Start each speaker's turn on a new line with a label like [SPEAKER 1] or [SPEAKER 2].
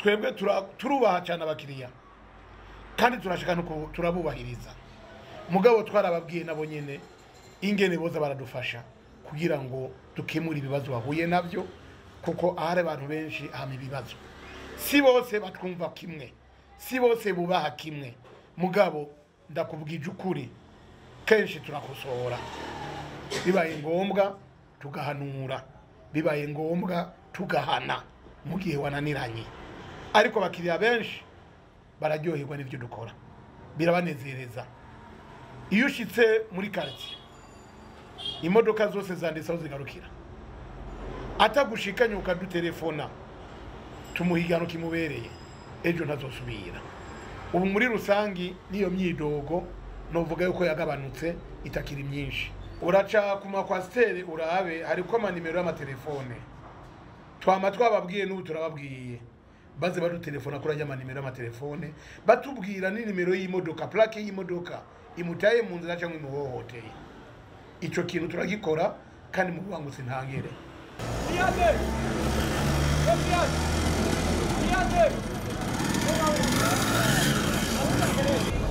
[SPEAKER 1] twebwe tura- turubaha cyane abakiriya kandi turashaka no ku- turabubahiriza mugabo twarababwiye nabo nyene ingene boza baradufasha kugira ngo dukemure ibibazo bahuye nabyo kuko ahari abantu benshi hama ibibazo si bose batwumva kimwe si bose bubaha kimwe mugabo ndakubwije ukuri kenshi turakosora bibaye ngombwa tugahanura bibaye ngombwa tugahana mu gihe wananiranye ariko abakiriya benshi bararyoherwa n'ibyo dukora birabanezereza iyo ushyitse muri karitsiye imodoka zose zanditse aho zigarukira atagushikanye ukadutelefona tumuha igihano kimubereye ejo ntazosubira ubu muri rusangi n'iyo myidogo novuga yuko yagabanutse itakiri myinshi uraca ku makwasiteri urabe hariko amanimero y'amatelefone twama twababwiye n'ubu turababwiye baze badutelefona kuri ajya amanimero y'amatelefone batubwira n'inimero y'imodoka plake y'imodoka imutaye mu nzira cyangwa imuhohoteye ico kintu turagikora kandi mu bubangutsi ntangere
[SPEAKER 2] Viande! Viande! Viande!